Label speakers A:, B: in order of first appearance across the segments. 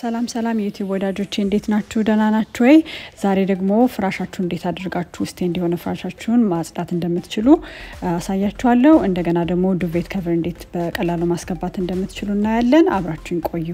A: ሰላም ሰላም የዩቲዩብ ወዳጆቼ እንዴት ናችሁ? ደህና ናችሁ ወይ? ዛሬ ደግሞ ፍራሻችሁ እንዴት አድርጋችሁ ውስጤ እንዲሆነ ፍራሻችሁን ማጽዳት እንደምትችሉ አሳያችኋለሁ። እንደገና ደግሞ ዱቬት ከቨር እንዴት በቀላሉ ማስገባት እንደምትችሉ እናያለን። አብራችሁን ቆዩ።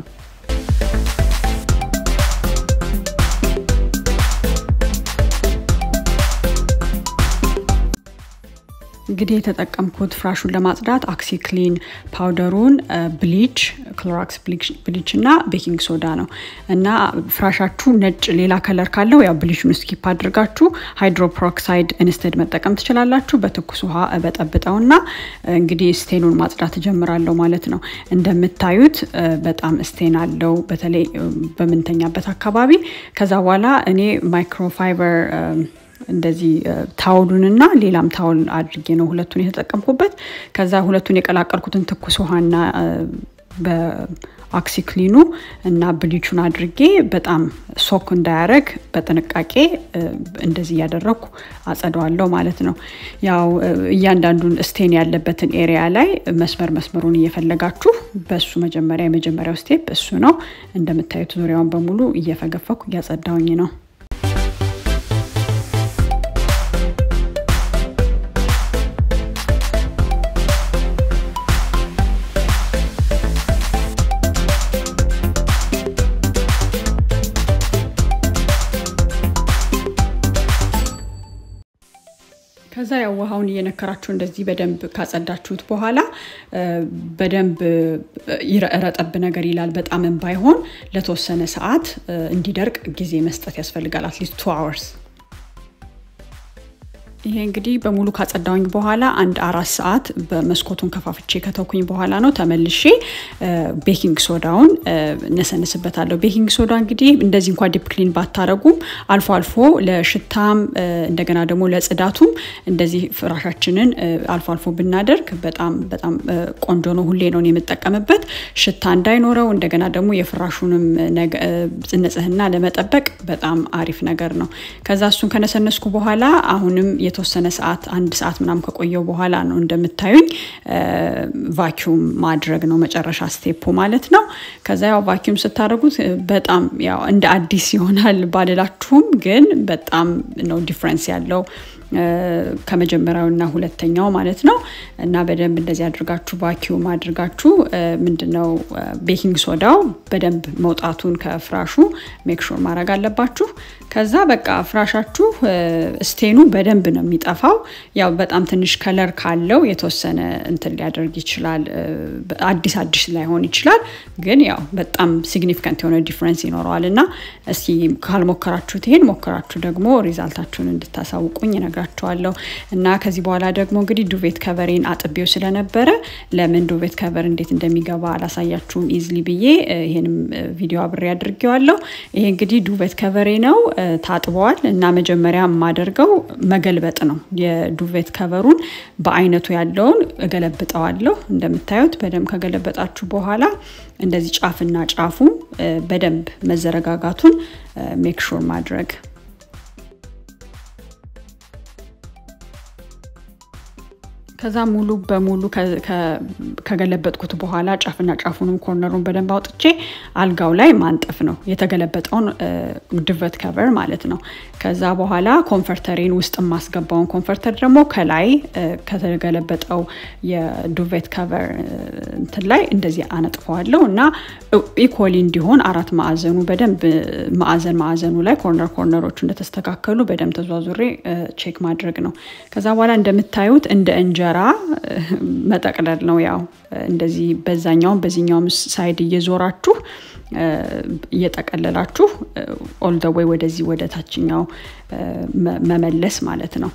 A: እንግዲህ የተጠቀምኩት ፍራሹን ለማጽዳት አክሲ ክሊን ፓውደሩን፣ ብሊች፣ ክሎራክስ ብሊች እና ቤኪንግ ሶዳ ነው እና ፍራሻችሁ ነጭ ሌላ ከለር ካለው ያው ብሊቹን ስኪፕ አድርጋችሁ ሃይድሮፕሮክሳይድ ኢንስተድ መጠቀም ትችላላችሁ። በትኩስ ውሃ እበጠብጠውና እንግዲህ ስቴኑን ማጽዳት እጀምራለሁ ማለት ነው። እንደምታዩት በጣም ስቴን አለው በተለይ በምንተኛበት አካባቢ። ከዛ በኋላ እኔ ማይክሮፋይበር እንደዚህ ታውሉንና ሌላም ታውል አድርጌ ነው ሁለቱን የተጠቀምኩበት። ከዛ ሁለቱን የቀላቀልኩትን ትኩስ ውሃና በአክሲክሊኑ እና ብሊቹን አድርጌ በጣም ሶክ እንዳያረግ በጥንቃቄ እንደዚህ እያደረግኩ አጸደዋለሁ ማለት ነው። ያው እያንዳንዱን ስቴን ያለበትን ኤሪያ ላይ መስመር መስመሩን እየፈለጋችሁ በሱ መጀመሪያ የመጀመሪያው ስቴፕ እሱ ነው። እንደምታዩት ዙሪያውን በሙሉ እየፈገፈኩ እያጸዳውኝ ነው። ከዛ ያው ውሃውን እየነከራችሁ እንደዚህ በደንብ ካጸዳችሁት በኋላ በደንብ ረጠብ ነገር ይላል። በጣምም ባይሆን ለተወሰነ ሰዓት እንዲደርቅ ጊዜ መስጠት ያስፈልጋል። አትሊስት ቱ አወርስ ይሄ እንግዲህ በሙሉ ካጸዳውኝ በኋላ አንድ አራት ሰዓት በመስኮቱን ከፋፍቼ ከተውኩኝ በኋላ ነው ተመልሼ ቤኪንግ ሶዳውን ነሰንስበታለሁ። ቤኪንግ ሶዳ እንግዲህ እንደዚህ እንኳ ዲፕ ክሊን ባታረጉም አልፎ አልፎ ለሽታም እንደገና ደግሞ ለጽዳቱም እንደዚህ ፍራሻችንን አልፎ አልፎ ብናደርግ በጣም በጣም ቆንጆ ነው። ሁሌ ነው የምጠቀምበት ሽታ እንዳይኖረው እንደገና ደግሞ የፍራሹንም ንጽህና ለመጠበቅ በጣም አሪፍ ነገር ነው። ከዛ እሱን ከነሰነስኩ በኋላ አሁንም የተወሰነ ሰዓት አንድ ሰዓት ምናምን ከቆየው በኋላ ነው እንደምታዩኝ ቫኪዩም ማድረግ ነው መጨረሻ ስቴፑ ማለት ነው። ከዛ ያው ቫኪዩም ስታደርጉት በጣም ያው እንደ አዲስ ይሆናል ባልላችሁም፣ ግን በጣም ነው ዲፍረንስ ያለው ከመጀመሪያው እና ሁለተኛው ማለት ነው። እና በደንብ እንደዚህ አድርጋችሁ ቫኪዩም አድርጋችሁ ምንድነው ቤኪንግ ሶዳው በደንብ መውጣቱን ከፍራሹ ሜክሹር ማድረግ አለባችሁ። ከዛ በቃ ፍራሻችሁ ስቴኑ በደንብ ነው የሚጠፋው። ያው በጣም ትንሽ ከለር ካለው የተወሰነ እንትን ሊያደርግ ይችላል። አዲስ አዲስ ላይሆን ይችላል፣ ግን ያው በጣም ሲግኒፊካንት የሆነ ዲፍረንስ ይኖረዋል። እና እስኪ ካልሞከራችሁት ይሄን ሞከራችሁ ደግሞ ሪዛልታችሁን እንድታሳውቁኝ ነግራችኋለሁ። እና ከዚህ በኋላ ደግሞ እንግዲህ ዱቬት ከቨሬን አጥቤው ስለነበረ ለምን ዱቬት ከቨር እንዴት እንደሚገባ አላሳያችሁም ኢዝሊ ብዬ ይሄንም ቪዲዮ አብሬ አድርጌዋለሁ። ይሄ እንግዲህ ዱቬት ከቨሬ ነው ታጥበዋል እና መጀመሪያ የማደርገው መገልበጥ ነው። የዱቬት ከቨሩን በአይነቱ ያለውን እገለብጠዋለሁ። እንደምታዩት በደንብ ከገለበጣችሁ በኋላ እንደዚህ ጫፍና ጫፉ በደንብ መዘረጋጋቱን ሜክሹር ማድረግ ከዛ ሙሉ በሙሉ ከገለበጥኩት በኋላ ጫፍና ጫፉንም ኮርነሩን በደንብ አውጥቼ አልጋው ላይ ማንጠፍ ነው የተገለበጠውን ዱቬት ከቨር ማለት ነው። ከዛ በኋላ ኮንፈርተሬን ውስጥ የማስገባውን ኮንፈርተር ደግሞ ከላይ ከተገለበጠው የዱቬት ከቨር እንትን ላይ እንደዚህ አነጥፈዋለሁ እና ኢኮሊ እንዲሆን አራት ማዕዘኑ በደንብ ማዕዘን ማዕዘኑ ላይ ኮርነር ኮርነሮቹ እንደተስተካከሉ በደንብ ተዟዙሬ ቼክ ማድረግ ነው። ከዛ በኋላ እንደምታዩት እንደ እንጀ እንጀራ መጠቅለል ነው። ያው እንደዚህ በዛኛውም በዚህኛውም ሳይድ እየዞራችሁ እየጠቀለላችሁ ኦል ደ ወይ ወደዚህ ወደ ታችኛው መመለስ ማለት ነው።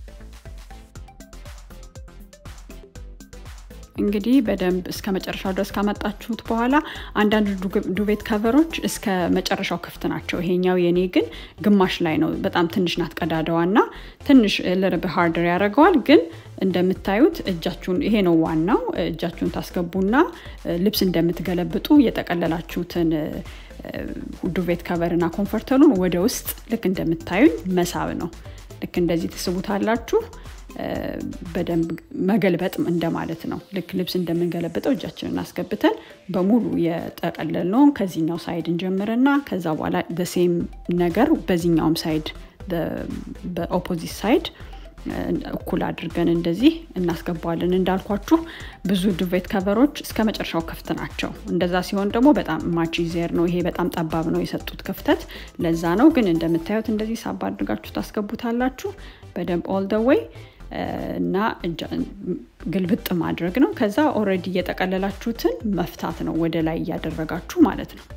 A: እንግዲህ በደንብ እስከ መጨረሻው ድረስ ካመጣችሁት በኋላ አንዳንድ ዱቬት ከቨሮች እስከ መጨረሻው ክፍት ናቸው። ይሄኛው የኔ ግን ግማሽ ላይ ነው። በጣም ትንሽ ናት ቀዳዳዋ እና ትንሽ ልርብ ሃርደር ያደርገዋል። ግን እንደምታዩት እጃችሁን ይሄ ነው ዋናው። እጃችሁን ታስገቡና ልብስ እንደምትገለብጡ የጠቀለላችሁትን ዱቬት ከቨርና ኮንፈርተሉን ወደ ውስጥ ልክ እንደምታዩኝ መሳብ ነው። ልክ እንደዚህ ትስቡታላችሁ። በደንብ መገልበጥ እንደማለት ነው። ልክ ልብስ እንደምንገለብጠው እጃችንን አስገብተን በሙሉ የጠቀለልነውን ከዚህኛው ሳይድ እንጀምርና ከዛ በኋላ ደሴም ነገር በዚህኛውም ሳይድ በኦፖዚት ሳይድ እኩል አድርገን እንደዚህ እናስገባዋለን። እንዳልኳችሁ ብዙ ዱቬት ከቨሮች እስከ መጨረሻው ክፍት ናቸው። እንደዛ ሲሆን ደግሞ በጣም ማች ዜር ነው። ይሄ በጣም ጠባብ ነው የሰጡት ክፍተት፣ ለዛ ነው። ግን እንደምታዩት እንደዚህ ሳባ አድርጋችሁ ታስገቡታላችሁ በደንብ ኦል ደ ዌይ እና ግልብጥ ማድረግ ነው። ከዛ ኦልሬዲ እየጠቀለላችሁትን መፍታት ነው ወደ ላይ እያደረጋችሁ ማለት ነው።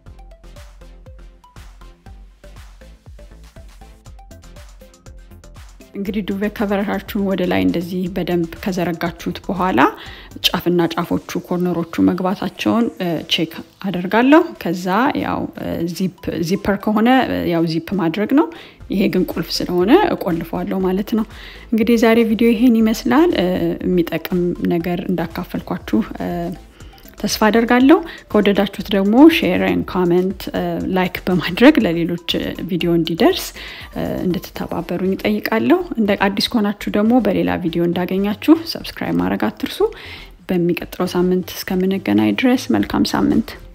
A: እንግዲህ ዱቬ ከቨራችሁን ወደ ላይ እንደዚህ በደንብ ከዘረጋችሁት በኋላ ጫፍና ጫፎቹ ኮርነሮቹ መግባታቸውን ቼክ አደርጋለሁ። ከዛ ያው ዚፐር ከሆነ ያው ዚፕ ማድረግ ነው። ይሄ ግን ቁልፍ ስለሆነ እቆልፈዋለሁ ማለት ነው። እንግዲህ የዛሬ ቪዲዮ ይሄን ይመስላል። የሚጠቅም ነገር እንዳካፈልኳችሁ ተስፋ አደርጋለሁ። ከወደዳችሁት ደግሞ ሼርን፣ ኮመንት፣ ላይክ በማድረግ ለሌሎች ቪዲዮ እንዲደርስ እንድትተባበሩኝ ይጠይቃለሁ። እንደ አዲስ ከሆናችሁ ደግሞ በሌላ ቪዲዮ እንዳገኛችሁ ሰብስክራይብ ማድረግ አትርሱ። በሚቀጥለው ሳምንት እስከምንገናኝ ድረስ መልካም ሳምንት